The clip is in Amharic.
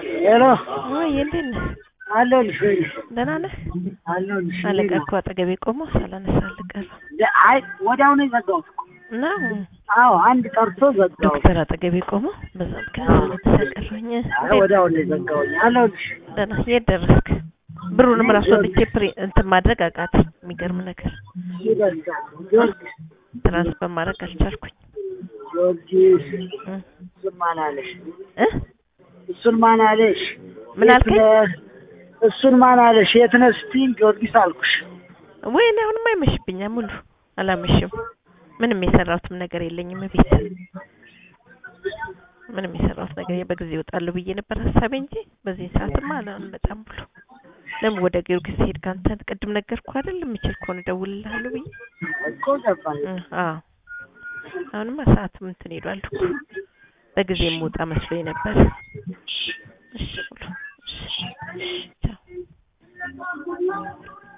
ሄሎ ወይ እንዴት ነህ? አለሁልሽ ወይ ደህና ነህ? አለሁልሽ። አለቃ እንዴት እኮ አጠገቤ ቆሞ ሳላነሳ አልቀረም ነው? አይ ወዲያው ነው የዘጋሁት እኮ። እና አዎ አንድ ጠርቶ ዘጋሁት። ዶክተር አጠገቤ ቆሞ በዛ ምክንያት ሳላነሳ ቀረሁኝ። አይ ወዲያው ነው የዘጋሁኝ። አለሁልሽ። ደህና የት ደረስክ? ብሩንም ራሱ ወጥቼ ፕሪ እንትን ማድረግ አቃተኝ። የሚገርም ነገር ይደርሳል። ጊዮርጊስ ትራንስፈር ማድረግ አልቻልኩኝ። ጊዮርጊስ እ እሱን ማን አለሽ? እ እሱን ማን አለሽ? ምን የት አልከኝ? ነህ? እሱን ማን አለሽ? የት ነህ ስትይኝ ጊዮርጊስ አልኩሽ። ወይ እኔ አሁንማ አይመሽብኛል ሙሉ አላመሽም። ምንም የሰራሁትም ነገር የለኝም ቤት ምንም የሰራሁት ነገር የለም። በጊዜ እወጣለሁ ብዬ ነበር ሀሳቤ እንጂ በዚህ ሰዓትማ አልመጣም ብሎ ለምን ወደ ጊዮርጊስ ሄድ ካንተ ቅድም ነገርኩህ አይደል የምችል ከሆነ እደውልልሃለሁ ብዬ እኮ ገባኝ። እ አዎ አሁንማ ሰዓትም እንትን ሄዷል እኮ በጊዜ የምወጣ መስሎኝ ነበር። እሺ ብሎ እሺ ቻው